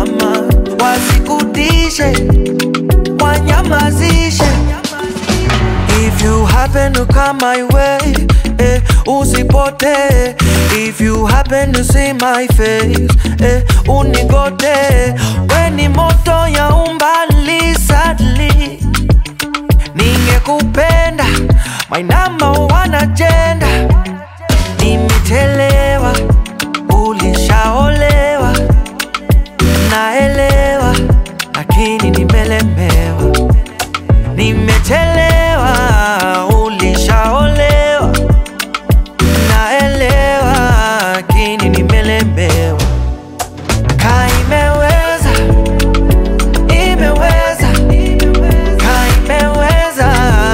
mama, wasikutishe, wanyamazishe. If you happen to come my way, eh, usipote. If you happen to see my face, eh, unigote. Weni moto ya umbali sadly, ningekupenda my number one agenda. Nimetelewa, ulishaolewa, naelewa, lakini nimelemewa nimechelewa, ulishaolewa, naelewa, lakini nimelemewa. Ka imeweza, imeweza, ka imeweza,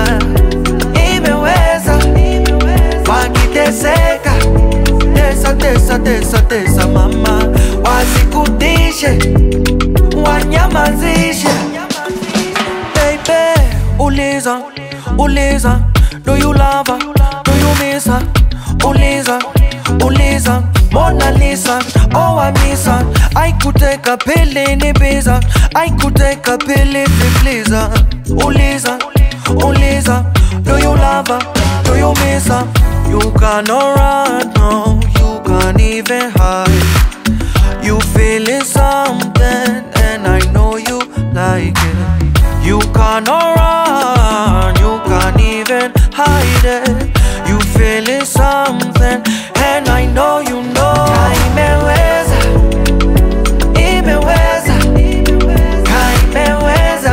imeweza, wakiteseka, tesa, tesa, tesa, tesa, mama, wasikutishe, wanyamazishe baby. Uliza, uliza, do you love her? Do you miss her? Uliza, uliza, Mona Lisa, oh I miss her. I could take a pill in Ibiza. I could take a pill if you please her. Uliza, uliza, do you love her? Do you miss her? You cannot run, no, you can't even hide. You feeling something, and I know you like it. You cannot run, you can't even hide it. You feeling something, and I know you know. Ka imeweza, imeweza, Ka imeweza,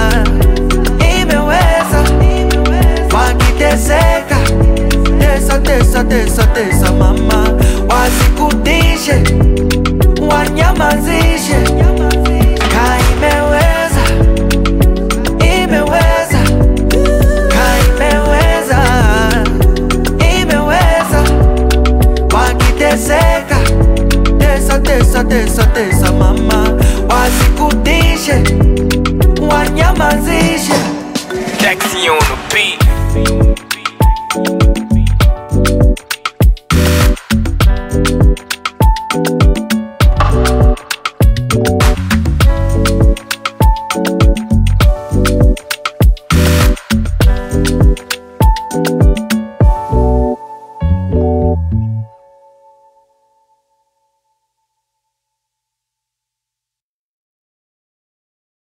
imeweza, wakiteseka, tesa, tesa, tesa, tesa, mama, wasikutishe, wanyamazishe. Ka imeweza, imeweza, Ka imeweza, imeweza, wakiteseka, tesa, tesa, tesa, tesa, mama, wasikutishe, wanyamazishe. Taxi on the beat.